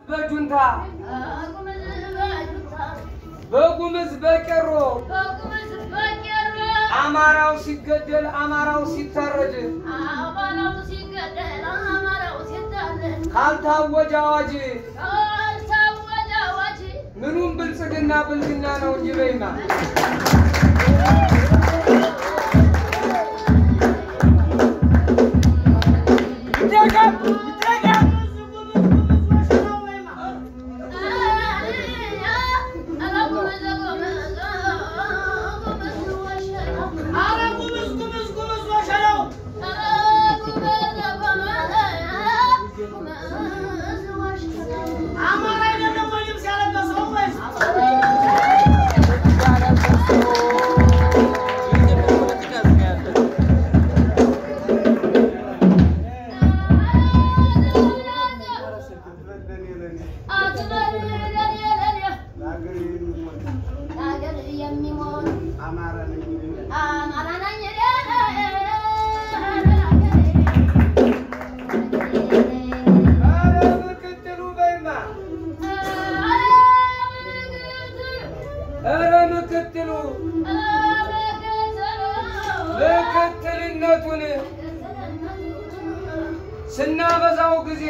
በጁንታ በጉምዝ በቄሮ አማራው ሲገደል አማራው ሲታረድ ካልታወጀ አዋጅ ምኑም ብልጽግና ብልግና ነው እንጂ በይማ ኧረ ምክትሉ በይማ ኧረ ምክትሉ ምክትልነቱን ስናበዛው ጊዜ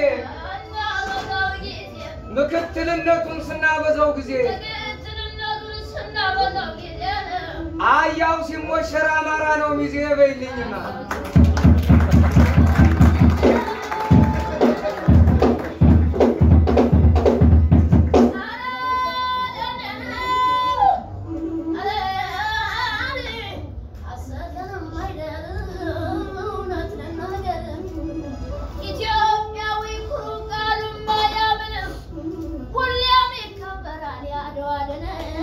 ምክትልነቱን ስናበዛው ጊዜ አያው ሲሞሸር አማራ ነው ሚዜ በይልኝማ ኢትዮጵያዊ ኩሩ ቃሉን ባያምንም ሁሌም ይከበራል ያድዋ ድል።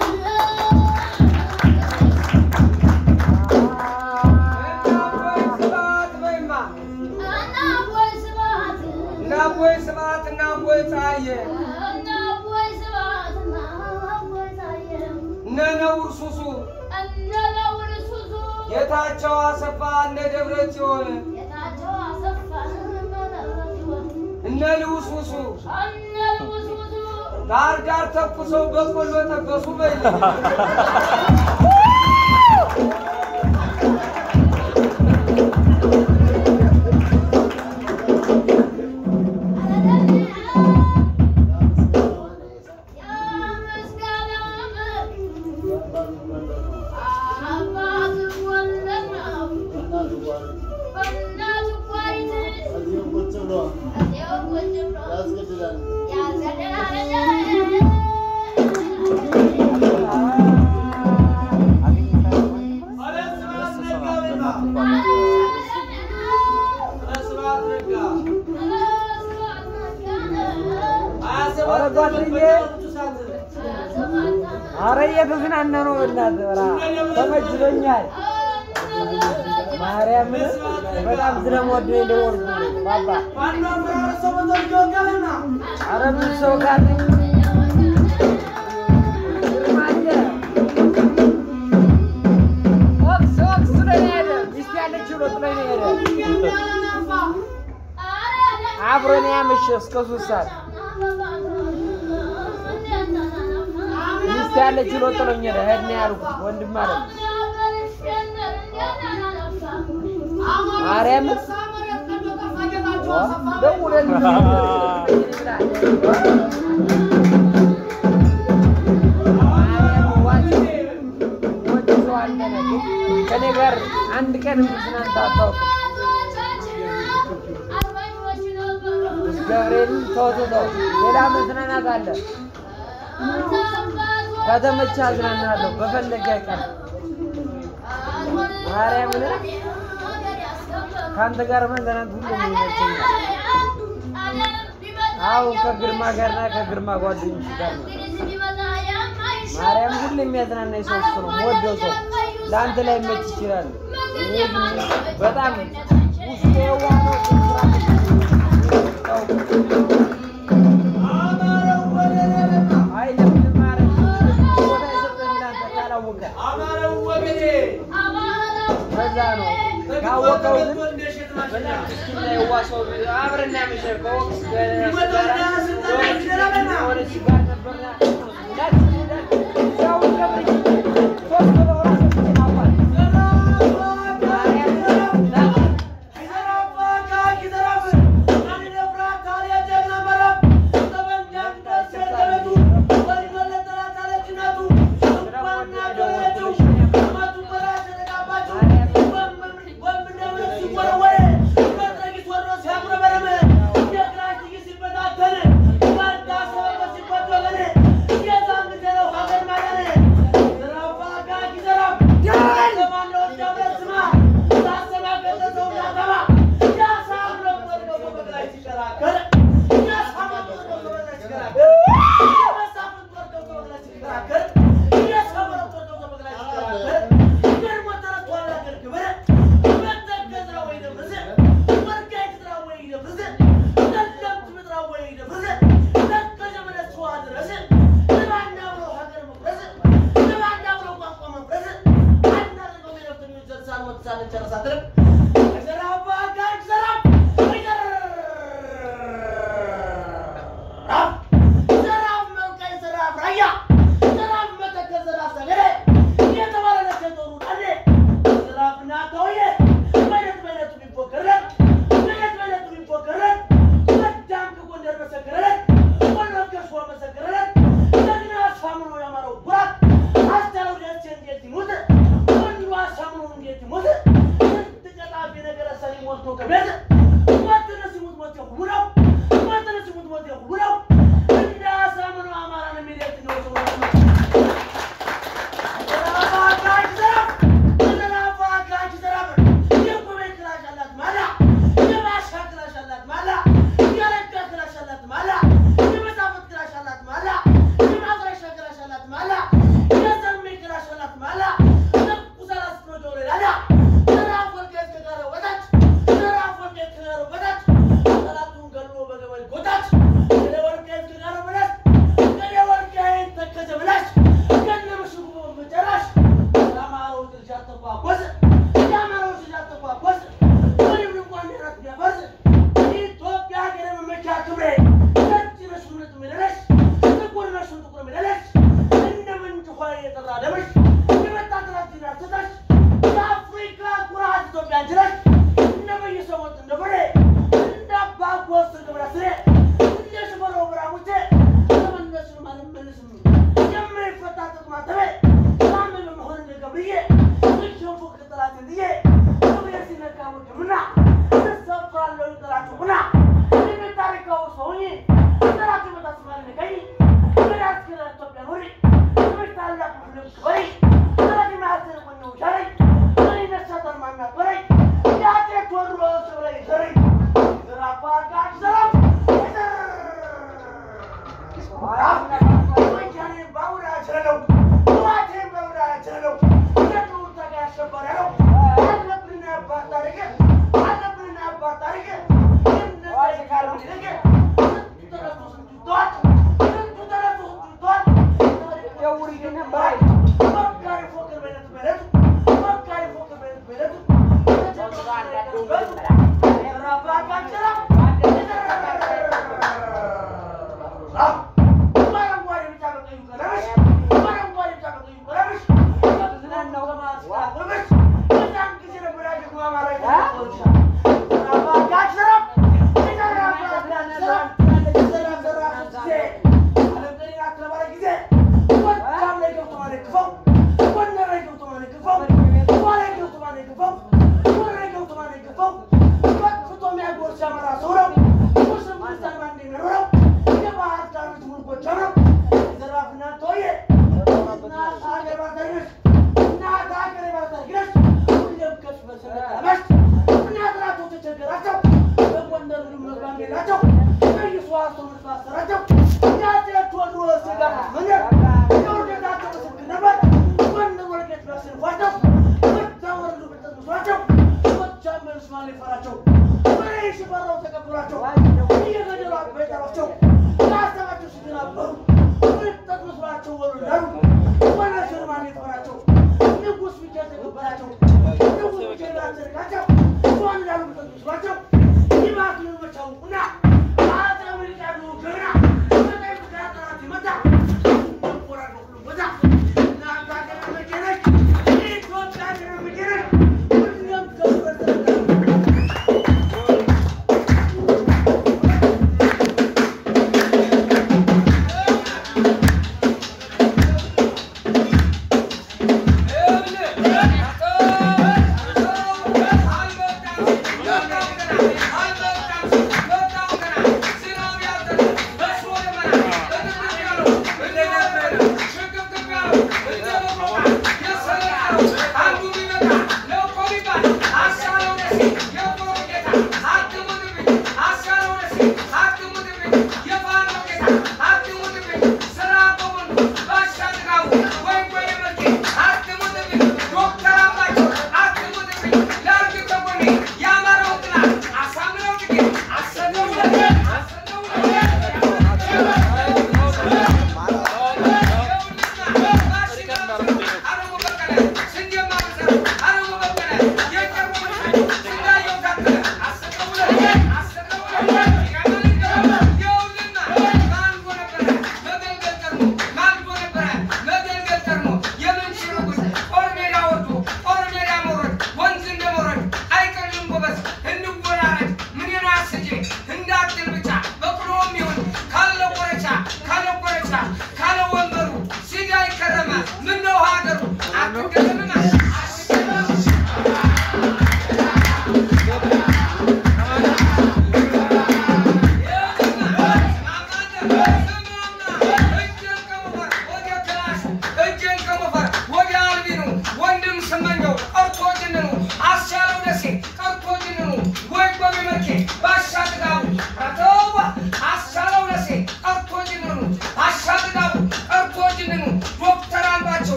እናቦይ ስብሐት በይማ እናቦይ ስብሐት እናቦይ ስብሐት እናቦይ ፀሐዬ እናቦይ ስብሐት እናቦይ ታየ እነ ነውር ሱሱ እነ ነውር ሱሱ ጌታቸው አሰፋ እነ ደብረ ጽዮን ጌታቸው አሰፋ መለወጥ እነ ልውስ ውሱ እነ ንጉሥ ሱሱ ዳር ዳር ተኩሰው በቆሎ ጠበሱ በይልኝ ኧረ ጓደኛዬ ኧረ እየተዝናና ነው። በእናትህ ኧረ ተመችቶኛል። ማርያምን በጣም ስለምወደው የደወልኩልህ ባባ። ኧረ ብዙ ሰው ካለ ግርማ አለ። ወቅስ ወቅስ ጥሎኝ ነው የሄደ። ሚስት ያለችው ብሎ ጥሎኝ ነው የሄደ። አብሮን ያመሸ እስከ ሶስት ሰዓት ሚስት ያለች ብሎ ጥሎኝ ሄደ። ሂድ ነው ያልኩት ወንድም ማለት ነው። ማርያምን ደውለልኝ ከኔ ጋር አንድ ቀን ትናንት አታውቅም። ገብርኤልን ተወው ተው፣ ሌላ መዝናናት አለ። ከተመቸ አዝናናለሁ በፈለገ ቀን ማርያምን ከአንተ ጋር መዝናናት ሁሉም ይመቸኛል። አሁን ከግርማ ጋርና ከግርማ ጓደኞች ጋር ነው። ማርያም ሁሉ የሚያዝናናኝ ሰው እሱ ነው። የምወደው ሰው ለአንተ ላይ መች ይችላል። እኔ ግን በጣም ውስጤ የዋህ ነው። አይ ለምን ማርያም ቦታ የሰጠኝ ለአንተ ካላወቀ በዛ ነው። ካወቀው ግን በጣም ምስኪንና የዋህ ሰው አብረን እናመሸ ከወቅት ጋር ሲከራከር የመሳፍንት ጦር ገብቶ በግራ ሲከራከር የሰወረ ጦር ገብቶ በግራ ሲከራከር ገርሞ ተረቷል አገር ክብር መተከዝራ ወይ ደብርዝ ወልቃይት ዝራ ወይ ደብርዝ ለለምት ምድራ ወይ ደብርዝ ለከዘ መለስ ዋ ድረስ ለባንዳ ብሎ ሀገር መፍረስ ለባንዳ ብሎ ቋንቋ መፍረስ አናደርገው የነፍተኞች ዘርሳን ወጥሳን ጨረሳትንም ዘራባ ጋጅ ዘራፍ ዘራፍ ዘራፍ መልቀይ ዘራፍ ራያ ዘራፍ መተከል ዘራፍ ሰገደ የተባለ ነቸጦሩ ዳሌ ዘራፍ ናተውየ በይነት በይነቱ ቢፎከረን በይነት በይነቱ ቢፎከረን ጎጃም ከጎንደር መሰከረለን ወሎ ከሸዋ መሰከረለን ጀግና አሳምኖ ያማረው ኩራት አስቻለው ደሴ እንዴት ይሙት ወንዱ አሳምኖ እንዴት ይሙት ስንት ቀጣፊ ነገረ ሰሪ ሞልቶ ከቤት ሞትነ ሲሙት ሞት ሁሉ ነው ሞትነ ሲሙት ሞት ሁሉ ነው እንደ አሳምኖ አማራን የሚሌት ነው ሰው Thank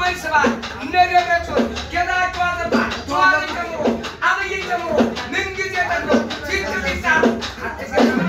አቦይ ስብሐት እነ ደብረጽዮን ጌታቸው አሰፋ ተዋሪ ጨምሮ አብይን ጨምሮ ምንጊዜ ጠሎ ፊት ፊት አትገናማ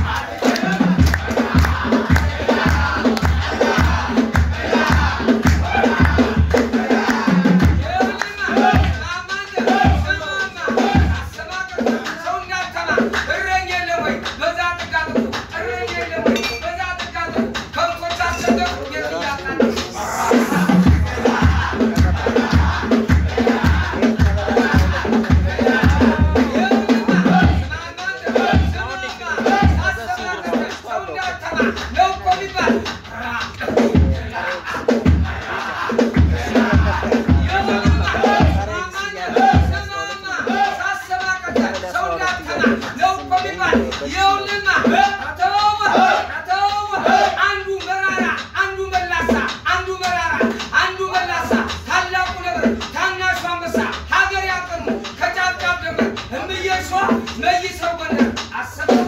አንዱ መራራ አንዱ መላሳ አንዱ መራራ አንዱ መላሳ ታላቁ ነብር ታናሹ አንበሳ ሀገር ያቀኑ ከጫፍ ጫፍ ደመር እምዬ ሸዋ መይሰው ጎንደር አሰበው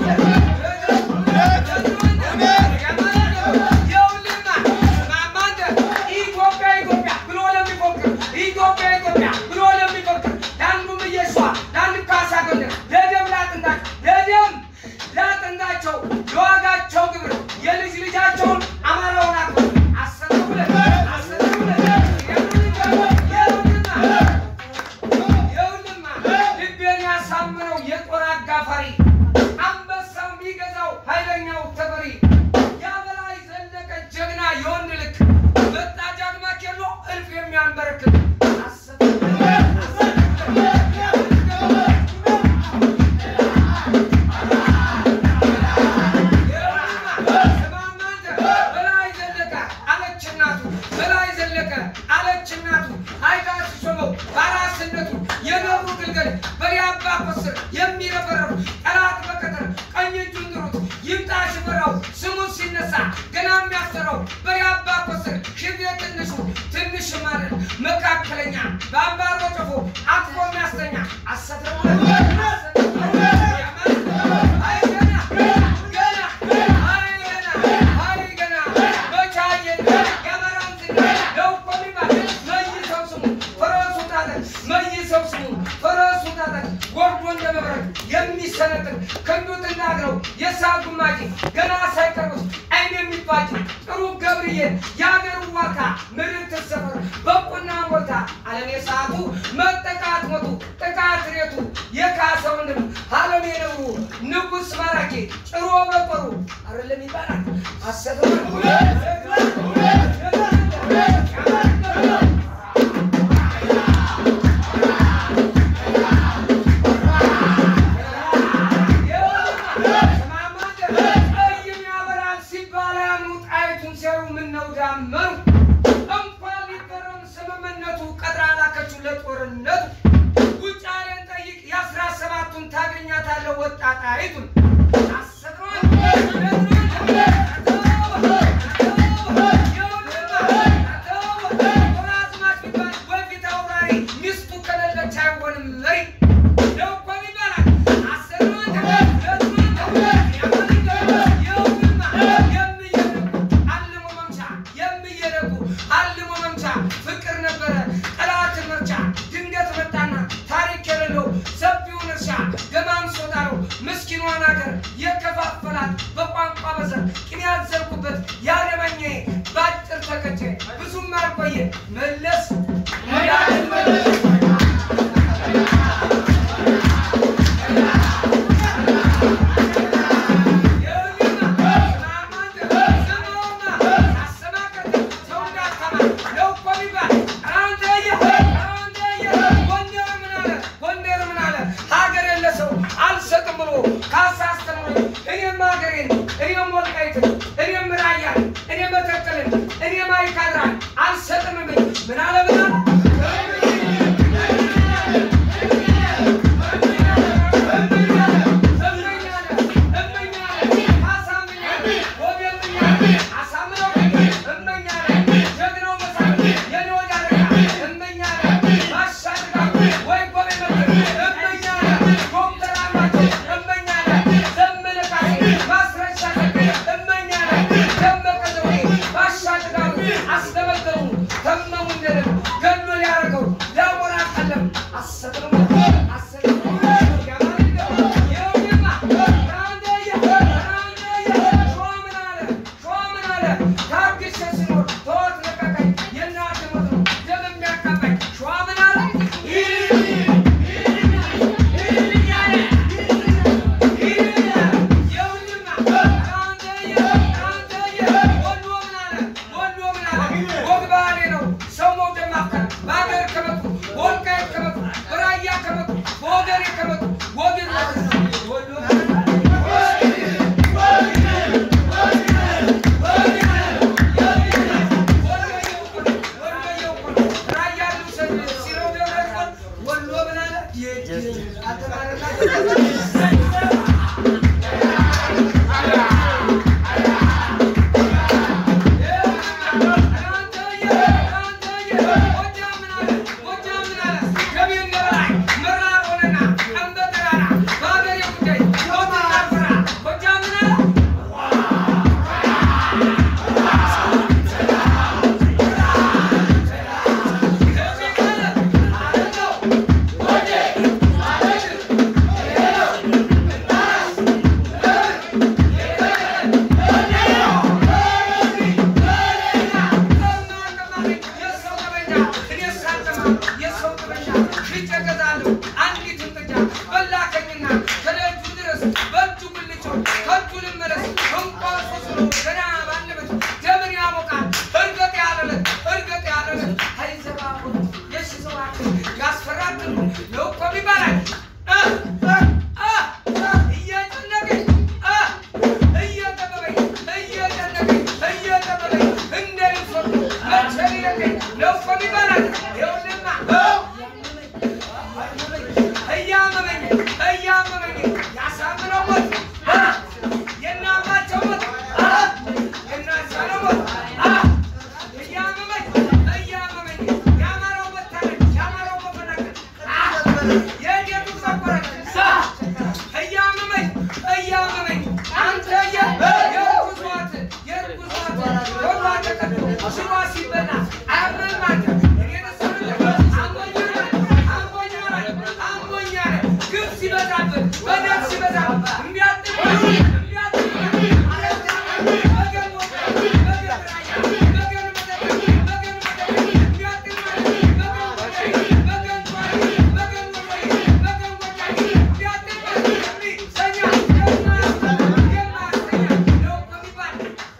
ኢትዮጵያ ኢትዮጵያ ብሎ ለሚፎክር ኢትዮጵያ ኢትዮጵያ ብሎ ለሚፎክር ለአንዱም እየሸዋ ለአንዱ ካሳ ጎንደር ለደም ላጥንታቸው ለደም ላጥንታቸው ለዋጋቸው ግብር የልጅ ልጃቸውን አማራውን አክብር አሰተውለ አሰተውለ ይኸውልማ ልቤን ያሳምነው የጦር አጋፋሪ አንበሳው የሚገዛው ኃይለኛው ተፈሪ የበላይ ዘለቀ ጀግና የወንድ ልክ መጣ ጃግማ ኬሎ እልፍ የሚያንበረክክ በላይ ዘለቀ አለች እናቱ በላይ ዘለቀ አለች እናቱ አይታ ሲሾመው በአራስነቱ የኖሩ ግልገል በሬ አባ ኮስር የሚረበረሩ ጠላት በቀትር ቀኝ እጁን ጥሩት ይምጣ ሽፈራው ስሙ ሲነሳ ገና የሚያሰራው በሬ አባ ኮስር ሽቤ ትንሹ ትንሽ ማለት መካከለኛ በአምባሮ ጨፎ አቅፎ የሚያስተኛ አሰትረው የሚሰነጥር ክንዱ ትናግረው የሳቱ ማጭ ገና ሳይቀርቡት አይን የሚባጭ ጥሩ ገብርዬ የአገሩ ዋርካ ምድር ትሰፈር በቁና ሞልታ አለሜ ሰዓቱ መጠቃት ሞቱ ጥቃት ሬቱ የካሰውንም አለሜ ነብሩ ንጉሥ ማራኪ ጭሮ በቆሩ አይደለም ይባላል አሰተ ጦርነቱ ውጫሌን ጠይቅ የአስራ ሰባቱን ታገኛታለህ ወጣጣይቱን ሚስቱ ከሌለች አይሆንም መሪ ነው እኮ ይባላል። አልሞ መምቻ የሚየደጉ አልሞ መምቻ ፍቅር ነበረ ጠላትን መርቻ ድንገት መጣና ታሪክ የሌለው ሰፊውን እርሻ ገማምሶ ጣለው ምስኪኗን ሀገር የከፋፈላት በቋንቋ በዘር ቅን ያዘልኩበት ያደመኘ በአጭር ተቀጨ ብዙም አልቆየ መለስ መለስ ሀገር የለ ሰው አልሰጥም ብሎ ካሳ አስተምሮኝ እኔም ሀገሬን እኔም ወልቃይትን ገና ባለበት ደምን ያሞቃል እርገጥ ያለለት እርገጥ ያለለት አይዘባቡ የሺ ሰባት ያስፈራጥሉ ነው እኮ ይባላል እ እ እ እየጨነቀኝ እ እየጠበበኝ እየጨነቀኝ እየጠበበኝ እንደ ልብሶ መቼ ሊለቀኝ ነው እኮ ይባላል ይኸውልህማ እያመመኝ እያመመኝ ያሳምነው ሞት የእናታቸው ሞት የእናታቸው ሞት እያመመኝ እያመመኝ ያማረው መታረቅ ያማረው መፈናቀል የጌቱ መቆረጥ እያመመኝ እያመመኝ አንተ የርኩስ ዋት የርኩስ ዋት ወዷ ተቀዶ ሽባ ሲበላ አያምንም አንተ እኔን ሰምተህ አሞኛል አሞኛል አሞኛል ግፍ ሲበዛብህ በደል ሲበዛብህ እምቢ አትበል እምቢ አትበል መገን ወጣ መገን ራያ መገን መደበቅ መገን መደበቅ እምቢ አትበል መገን ወጣይ መገን ቷሪ መገን ወጣይ መገን ወጣይ እምቢ አትበል እምቢ ሰኛ የማያሰኛ የማያሰኛ ነው እኮ የሚባል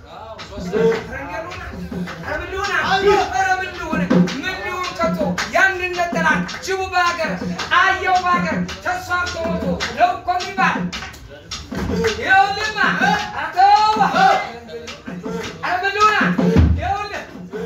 ያንን ነጠላን ጅቡ በሀገር አየው በሀገር ተስፋፍቶ ሞቶ ነው እኮ የሚባል ይኸውልህማ አተዋ አረምሉና ይኸውልህ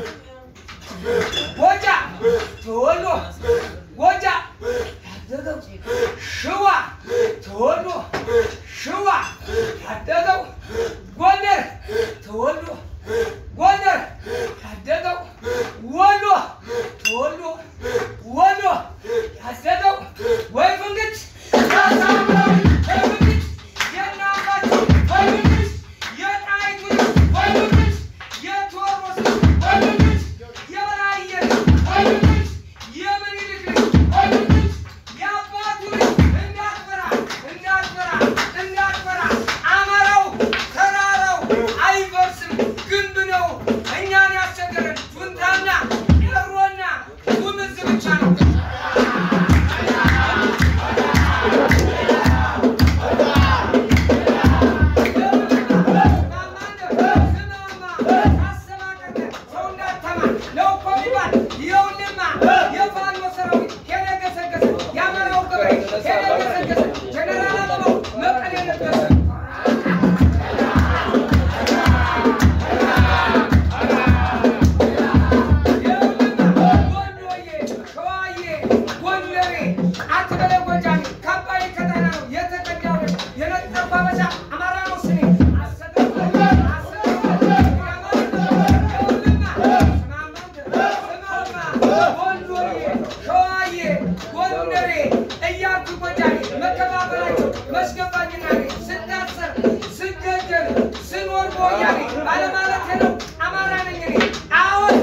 ጎጃ ተወሎ ጎጃ ያደገው ሽዋ ተወሎ ሽዋ ያደገው ጎንደር ተወሎ ጎንደር ያደገው ወሎ ተወሎ ወሎ ያደገው ወይ ፍንግች ያሳምረው ወይ ፍንግች የእናታቸው ወይ ፍንግች የጣይቱ ልጅ ወይ ፍንግች የቴዎድሮስ ልጅ ወይ ፍንግች የበላየ ልጅ ወይ ፍንግች የምኒልክ ልጅ ወይ ፍንግች የአባቱ ልጅ እንዳትፈራ እንዳትፈራ እንዳትፈራ አማራው ተራራው አይፈርስም ግንብ ነው እኛን ያስቸገረን ጁንታና ቀሮና ጉምዝ ብቻ ነው ባለማለት ነው አማራ ነኝ እኔ አሁን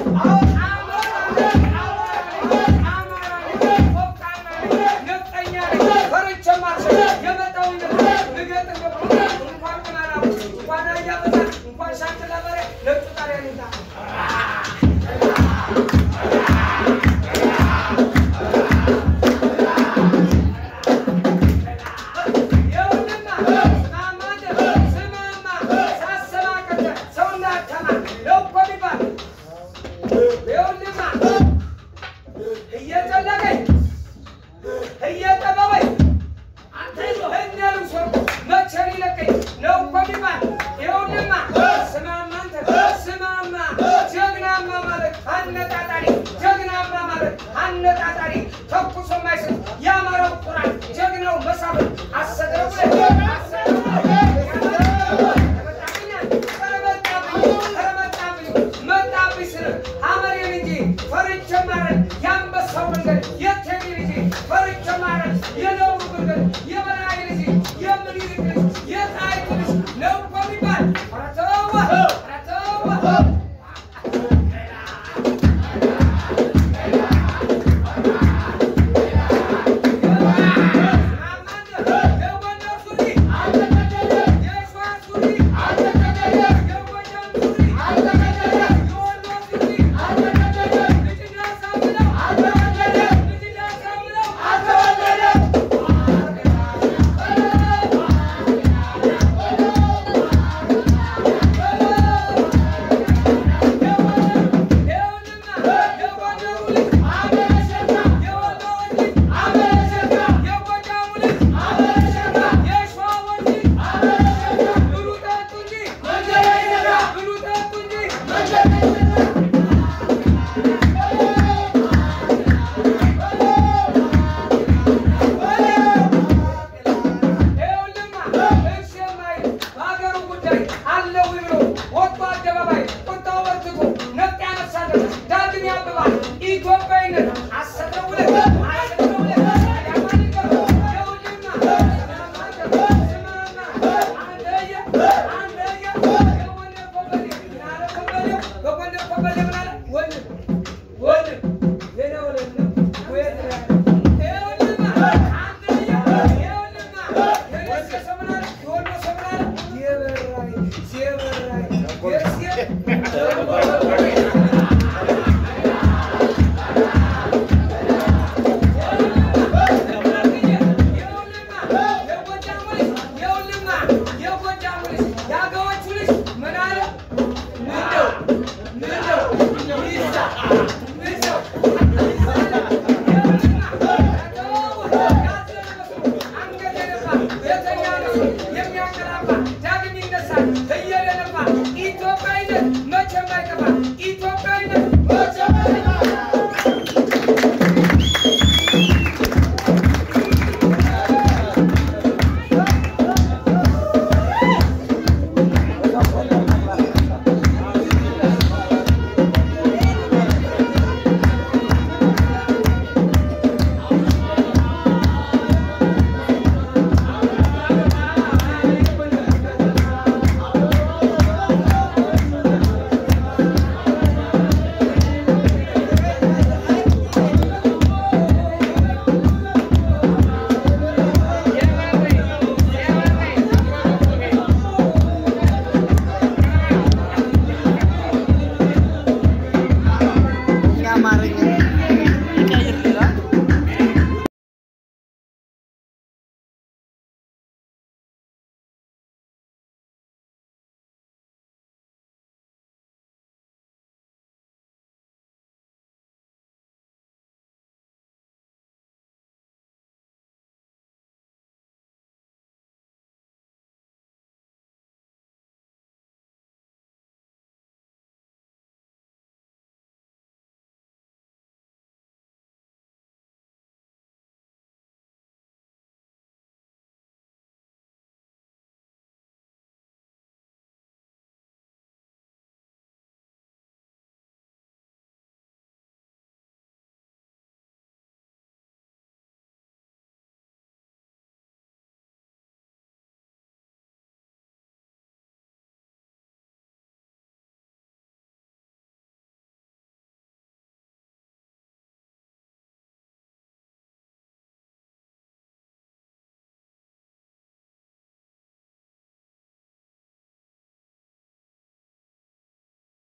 እየጨለቀኝ እየጠበበኝ እነ ልብሶ መቼ ሊለቀኝ ነው እኮ የሚባል ይኸውልህማ ስማማ አንተ ስማማ ጀግናማ ማለት አነጣጣሪ ጀግናማ ማለት አነጣጣሪ ተኩሶ የማይስት የአማራው ኩራት ጀግናው መሳፍንት አሰግረው ብለህ አሰግረው መጣብኝ ስል አመሬን እንጂ ፈርቼ ማረን የአንበሳው መንገድ የቴዲ ልጅ ፈርቼ ማረን የነብሩ መንገድ የበላይ ልጅ የምኒልክ ልጅ የጣይቱ ልጅ ነው እኮ የሚባል ኧረ ተው ኧረ ተው አልተወለደም ኢትዮጵያዊነት አሰብነው ብለህ አሰብነው ብለህ ያማን ይገባ የውልማ ስማማ አንደየ አንደየ የጎንደር ኮበሌ ምናለ ኮበሌው በጎንደር ኮበሌ ምናለ ወንድም ወንድም የኔ ወንድም ወየት ነው ያለው? ይኸውልህማ አንደየ ይኸውልህማ የደሴ ሰው ምናለ የወሎ ሰው ምናለ የበራይ የበራይ የሴ ኢትዮጵያዊነት መቼም አይጠፋም።